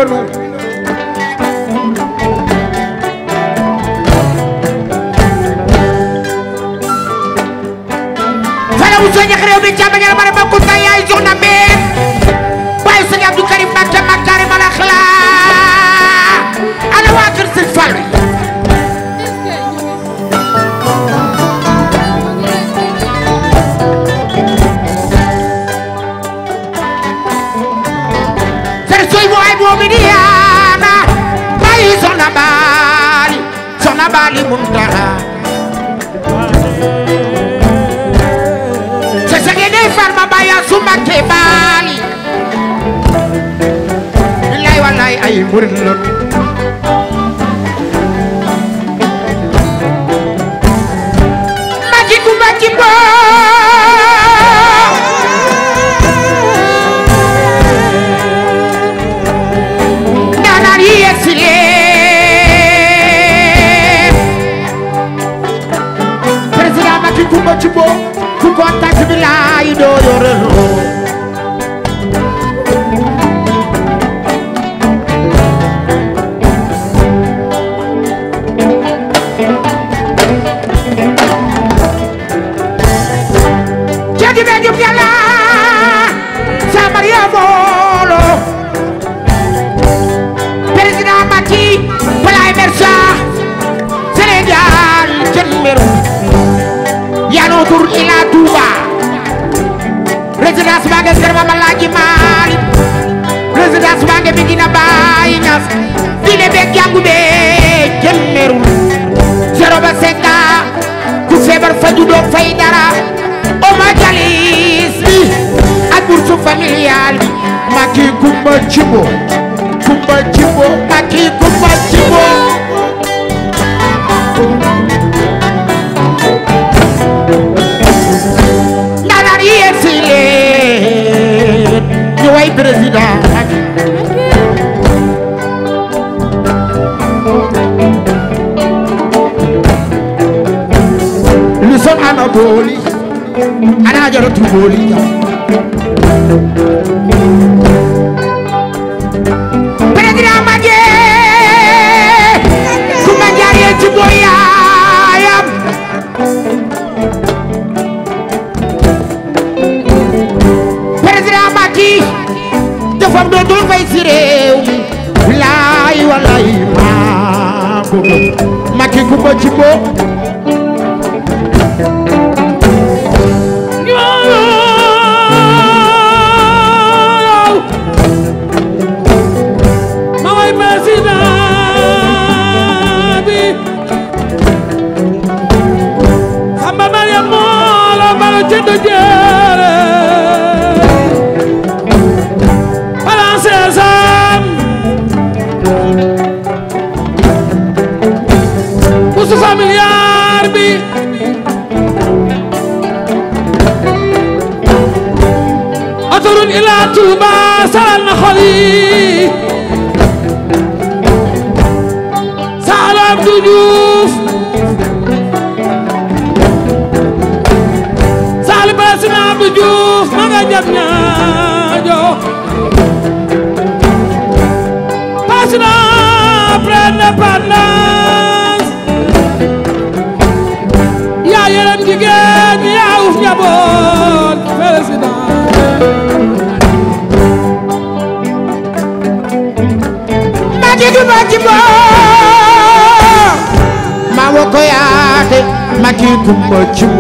lanu fala mu soññeek réew mi càmba ngeen bara bokkul tay yaay soxna mbeen waaye sëñ Abdou Karim Mbacke Makarim al Akhlaq ana waa kër sëñ Fallu fer soy mo ay moomi di yaana bàyyi soxna baali soxna baali muntaha sa sege ne farma baya suma ke baali billahi wallahi ay murid lon maki kumba kimbo danari yesile président maki kumba kimbo ku kontaan billahi doo yorelo jadi be jub yàlla sa Maria Molo président Macky Palay Mersa Sénégal jën meru yano tur ila Touba résidence baa nge kër Mama Laaji Maalik résidence baa nge Medina Baye Niass diine beeg jàngu bee jën meru zéro ba cinq ans ku feebar faju doo fay dara oma jalis bi ak bourse familiale bi Macky Kumba Cimbo Kumba Cimbo Macky Kumba Cimbo ndaanaan yi yegg si leen ñu way président Macky lu son ana booli ana jaratu booli jam président Macky Kumba jaaree ci boy yaayam président Macky defam dootul fay si réew mi bilaay walaay maa ko gëm Macky Kumba Cimbo ma way président bi Samba Mariam moo la mbalu jënd jëre français am bourse familiale bi autoroute ila Touba saral na xol yi Salam Abdou Diouf Sali Basina Abdou Diouf ma nga jam ñaajo Basina après indépendance yaa yërëm jigéen ñi yaa uf njaboot président Macky Kumba Cimbo maa wo ko yaate Macky Kumba Cimbo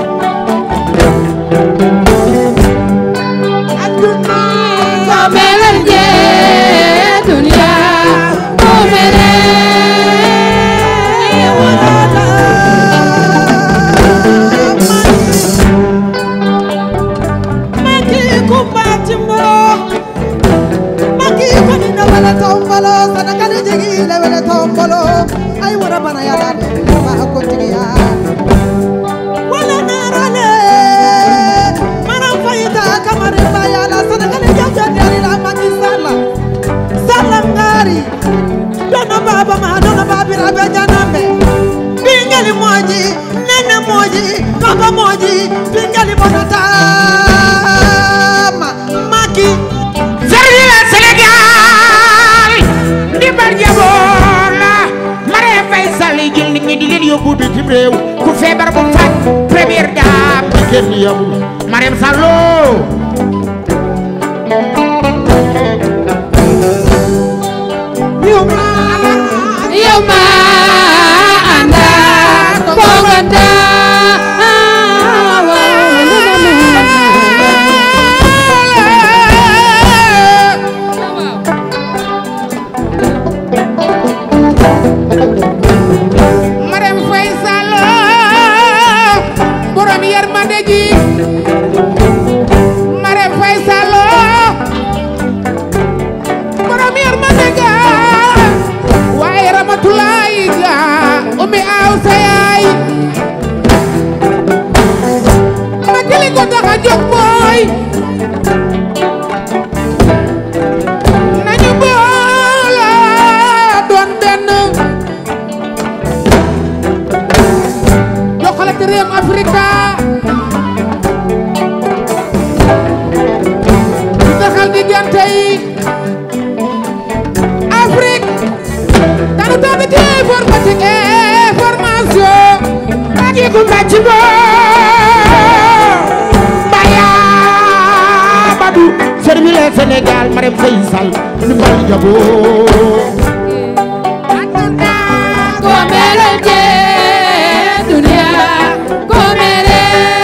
Dona baba ma dona babira be janambe bingali moji nene moji baba moji bingali bonatama Macky Verdi la Sénégal réew ku feebar bu faj première dame bi kenn yamul Marème Sallo yow ma yow ma anda koganda Marème Faye Sallo borom yërmande ji Marème Faye Sallo borom yërmande ga waaye Ramatulaay ga umi aw sa yaay ma jëli ko tax a jóg mooy nañu booloo doon benn jokkalante réew Afrika di taxal diggante yi Afrique dana toog ci informatique information ak yi ku mbàcc boo Baya Badou servi le Sénégal Marème Faye Sall ni bal jaboo komere je dunia komere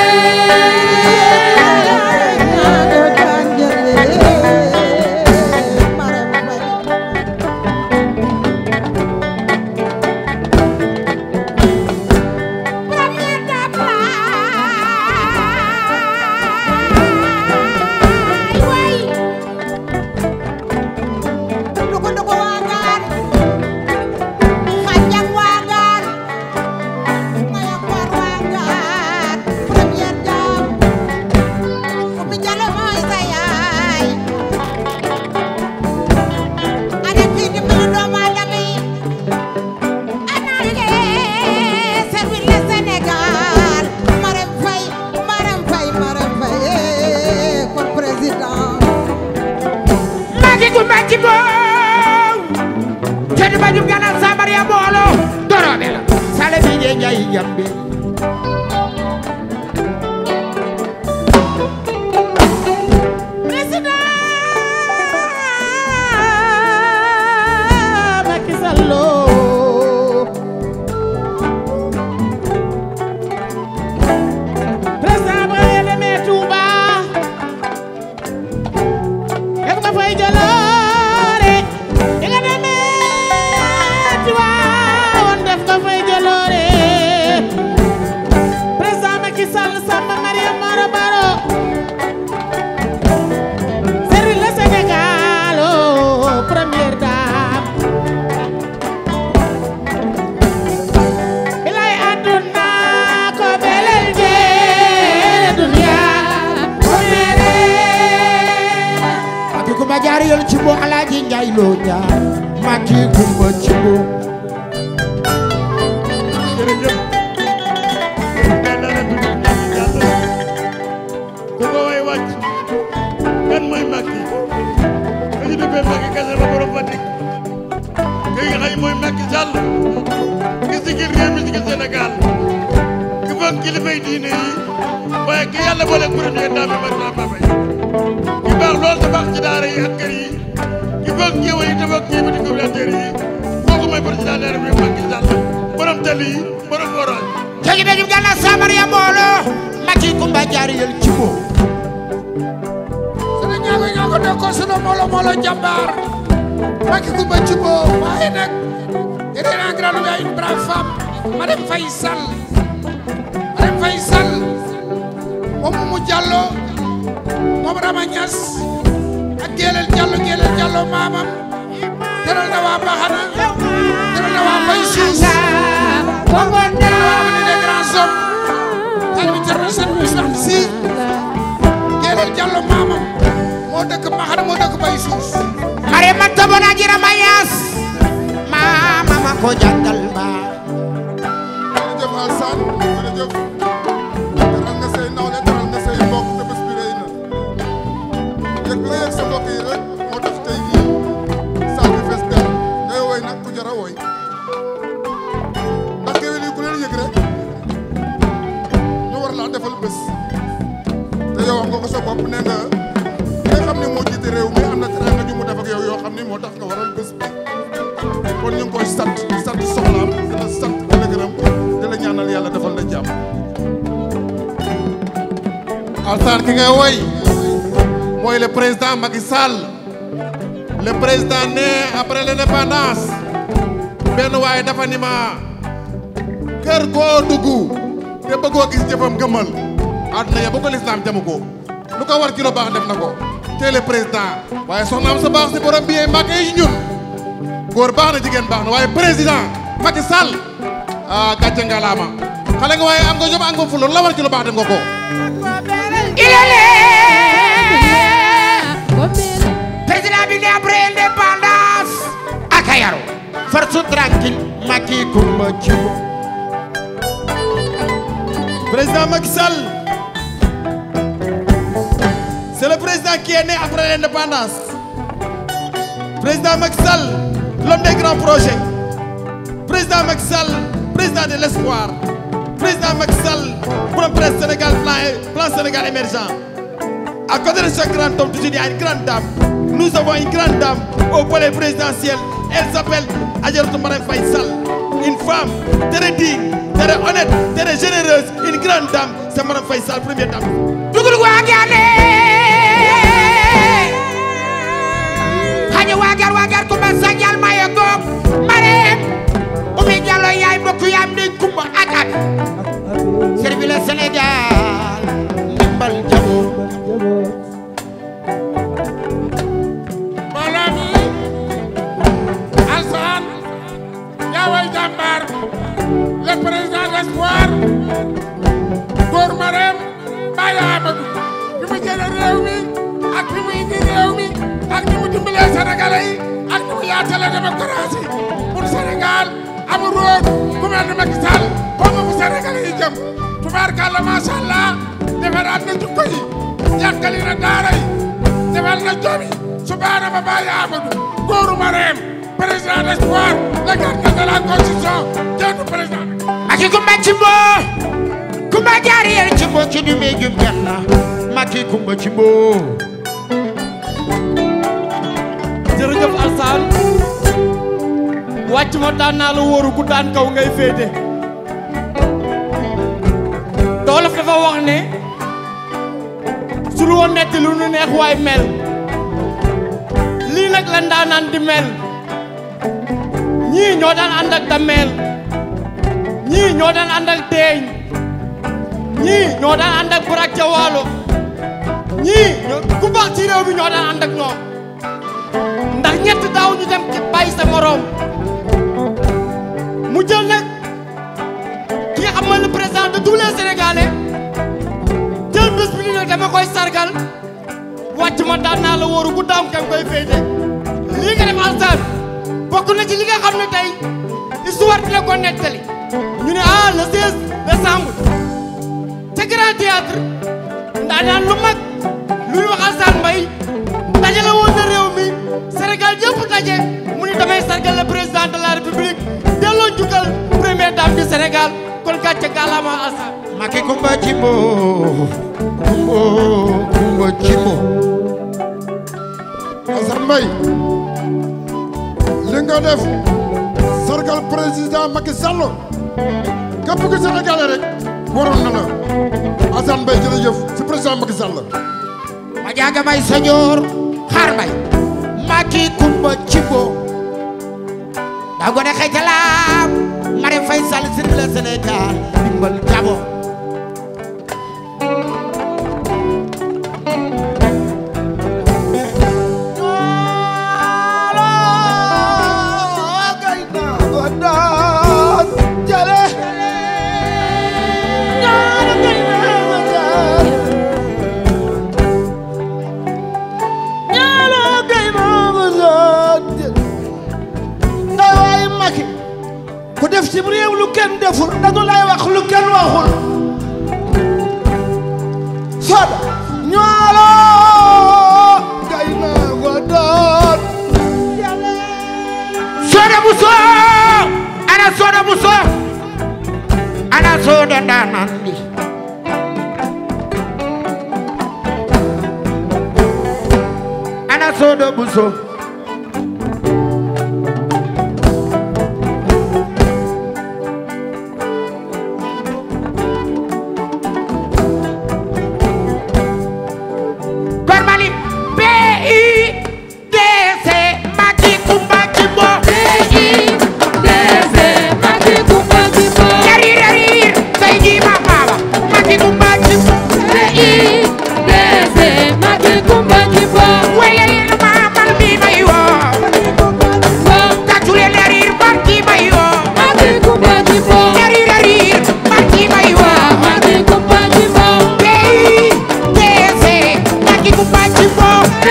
Duko duko wagan Khajang wagan Mayak war wagan Premier jam Umi jalo moy sa yaay Ada fi di melu doomu aadama yi Anange servir le Sénégal Marème Faye Marème Faye Marème Faye kon président magi ku mbàcc boo cedi ba jum gana sabar ya boolo dorobe la sale bi je njayi jambe président Macky Sall président ba nga demee Touba def nga fay jaloore di nga demee Tiwaawan def nga fay jaloore président Macky Sall Samba Mariam Maro Baro Servir le Sénégal, oh, première dame. Bilay aduna ko belel je dunia komere. magi kumba jaari yol ci bo alaaji njaay loo jaar magi kumba ci bo jërëjëf yàlla na tudd yàlla ku ko way wàcc kan mooy Macky ka ñu duppee Macky Kassé ba borom Fatick kii nga xam mooy Macky Sall ki sigil réew mi sigil Sénégal ki foog kilifay diine yi waaye ki yàlla boole premier dame bi Macky Sall Mbaye ki baax lool te baax ci daara yi ak kër yi ki foog jéewal yi te foog kii bi di communautaire yi kooku mooy président de la République Macky Sall borom tali yi borom forage cedi ba jum gana sabar ya boolo magi kumba jaari yol ci bo sunu ñaago ñaago nekkoon sunu molo molo jàmbaar Macky Coumba Thiobo waaye nag il est un grand gars une brave femme Marème Faye Sall Marème Faye Sall moom mu Diallo moom Rama Niass ak Gélél Diallo Gélél Diallo maamam teral na waa Baxana teral na waa Mbaye Suus teral na waa Avenue des Grands Hommes tali bi teral na seen Ousmane Sy Gélél Diallo maamam moo dëkk Baxana moo dëkk Mbaye Suus mare ma tobona jira mayas mama ma ko jàngal ba jërëjëf Alassane jërëjëf teral nga say nawle teral nga say mbokk te bés bi rëy na yëg la yëg sa mbokk yi rek moo tax tey jii saal bi fees del ngay woy nag ku jar a woy ndax géwél yi ku leen yëg rek yow wax nga ko sa bopp nee nga ki nga xam ne moo jiite réew mi am na teraanga ju mu def ak yow yoo xam ne moo tax nga waral bés bi kon ñu ngi koy sant di sant soxnaam di la sant di la gërëm di la ñaanal yàlla defal la jàmm. Alsaan ki ngay woy mooy le président Macky Sall le président né après l'indépendance benn waaye dafa ni ma kër goo dugg te bëggoo gis jëfam gëmmal àdduna ya ba ko lislaam jamu ko lu ko war ci lu baax def na ko te le président waaye soxnaam sa baax si borom bi Mbàkke yi ñun góor baax na jigéen baax na waaye président Macky Sall ah gàcce ngalaama xale nga waaye am nga jom am nga fulla lu la war ci lu baax def nga ko ilele président bi ne après indépendance aka yaru force tranquille Macky Coumba Thioub Président Macky Sall, c'est le président qui est né après l'indépendance. Président Macky Sall, l'homme des grands projets. Président Macky Sall, président de l'espoir. Président Macky Sall, pour un presse Sénégal plan, plan Sénégal émergent. À côté de ce grand homme, toujours il y a une grande dame. Nous avons une grande dame au palais présidentiel. Elle s'appelle Adjaratou Marème Faye Sall. Une femme très digne, très honnête, très généreuse, une grande dame. C'est Marème Faye Sall, première dame. dugul waagane xañu waagar waagar Coumba sañal maye goog mareem umi Diallo yaay mbokk yaam di Coumba ak ak servi le Sénégal ndimbal jamo mbooloo mi Alsaan yaa way jàmbaar le président de l'espoir góor Marème Baye Amadou bi mu jëlee réew mi ak bi mu indi réew mi ak ni mu dimbalee Sénégalais yi ak ni mu yaatalee démocratie pour Sénégal amul roog gouvernement Macky Sall foofu fu Sénégalais yi jëm tubaarkàlla macha allah defaraat na jukko yi yàqali na daara yi defal na jom yi subaana ba Baye Amadou góoru Marème président d'espoir le gardien de la constitution jenn président Macky Coumba Thimbo Coumba jaariyel Thimbo ci du mi jum janna Macky Coumba Thimbo jërëjëf Alsaan wàcc ma daan naa la wóoru ku daan kaw ngay féete doolof dafa wax ne su lu woon netti lu nu neex waay mel lii nag la ndaanaan di mel ñii ñoo daan ànd ak dameel ñii ñoo daan ànd ak teeñ ñii ñoo daan ànd ak burak ca waalo ñii ñoo ku baax ci réew mi ñoo daan ànd ak ñoom ndax ñett daaw ñu dem ci bàyyi sa morom mu jël nag ki nga xam mooy le président de tous les sénégalais jël bés bi ni nag dama koy sargal wàcc ma daan naa la wóoru ku daam kam koy féete lii nga def Alsaan bokk na ci li nga xam ne tey histoire dina ko nettali ñu ne ah le 16 décembre ca grand théâtre ndaa daan lu mag lu ñu wax Alsaan Mbaye dajale woon na réew mi Sénégal yëpp daje mu ni damay sargal le président de la république delloo njukkal première dame du Sénégal kon gàcce gàllaama Alsaan Macky Coumba Thimbo Coumba Coumba Thimbo Assane Mbaye li nga def sargal président Macky Sall képp ku Sénégalais rek waroon na la Assane Mbaye jërëjëf si président Macky Sall ma jaaga may sañoor xaar mbay Macky Coumba Thimbo daa gone xëytalaam Marème Faye Sall sir le Sénégal dimbal jabo ku def ci réew lu kenn deful dañu lay wax lu kenn waxul soda ñoolo gay na ko doon Soda Bousso ana Soda Bousso ana Soda ndaanaan li Soda Bousso Kormali PUDC Macky Coumba Thimbo Yarir yarir say ji ma baba Macky Coumba Thimbo Wele leen ma man mi may woo Tàccu leen yarir man ki may woo Yarir yarir man ki may woo PUDC Macky Coumba Thimbo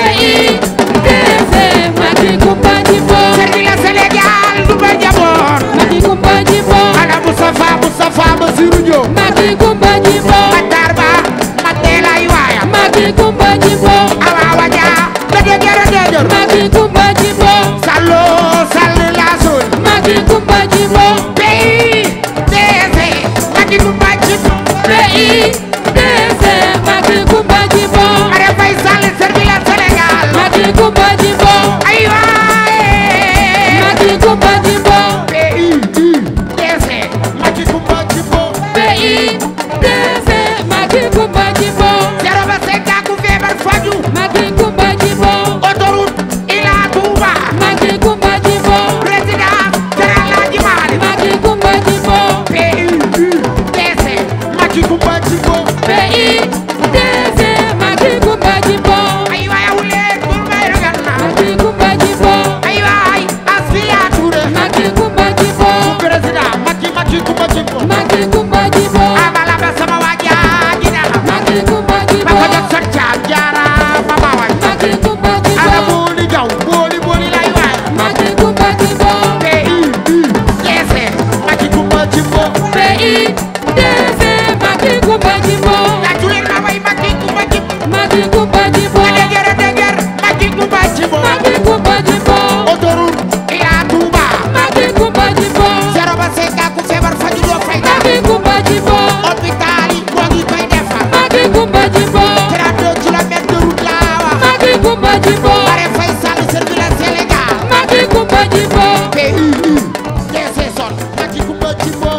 Servi la Sénégal du ba njaboot Ana Moustapha Moustapha Bassirou Diop Matar Ba Mandela waayam Awa Waja da dëgër a dëgër Sallo Sall la sol PUDC Macky Coumba Thimbo Marème Faye Sall servi la Sénégal ay waay PUDC Macky Coumba Thimbo zéro ba cinq ans ku feebar faju autoroute Ila Touba président Général Hadji Malick PUDC Macky Coumba Thimbo ay waay awulee kur may ragal na ay waay Asfiya Touré président Macky Macky Coumba Thimbo amala ba sama waaja gina ma ko jot sot caam jaara ma ma waay ana booli jaw booli booli lay waay PUDC Macky Coumba Thimbo tàccu leen ma way Macky Coumba Thimbo a dëgër a dëgër Macky Coumba Thimbo autoroute Ila Touba zéro ba cinq ans ku feebar faju doo fay dara hôpital yi moo ngi koy defar 32 kilomètres de route laa wax Marème Faye Sall servi la Sénégal PUDC sol Macky Coumba Thimbo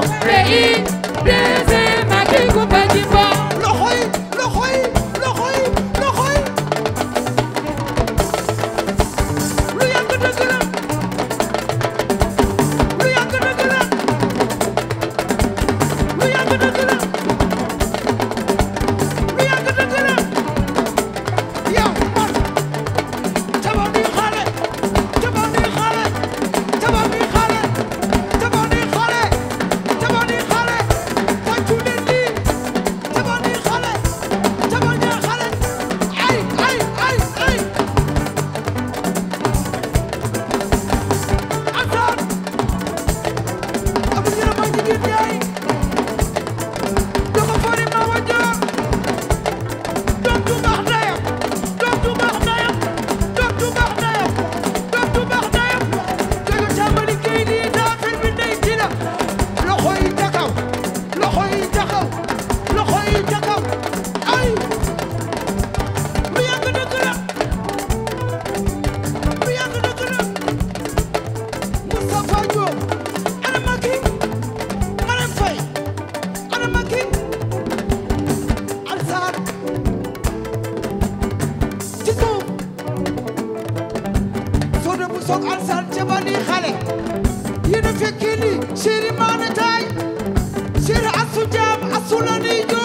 loxoy loxoy loxoy loxoy lu yàgg dëgg la lu yàgg dëgg la lu yàgg dëgg la lu yàgg dëgg la yow man caba bi xale caba bi xale caba bi xale caba bi xale caba bi xale tàccu leen lii Tabani xale tabani xale ay ay ay ay Assane amu ñu ma jigéen yaay doko fori ma wajoor doom du baax ndeyam doom du baax ndeyam doom du baax ndeyam doom du baax ndeyam jojo tàmbali kay di daa fil bi ndey ci la loxo yi ca kaw loxo yi ca kaw loxo yi ca kaw ay lu yàgg dëgg la lu yàgg dëgg la Moustapha Diop ana Macky Marème Faye ana Macky Alsaan ci suuf soo de bu soog Alsaan ca ba nii xale yéen a fekkee lii chéri maane taay chéri asu jaam asu la nii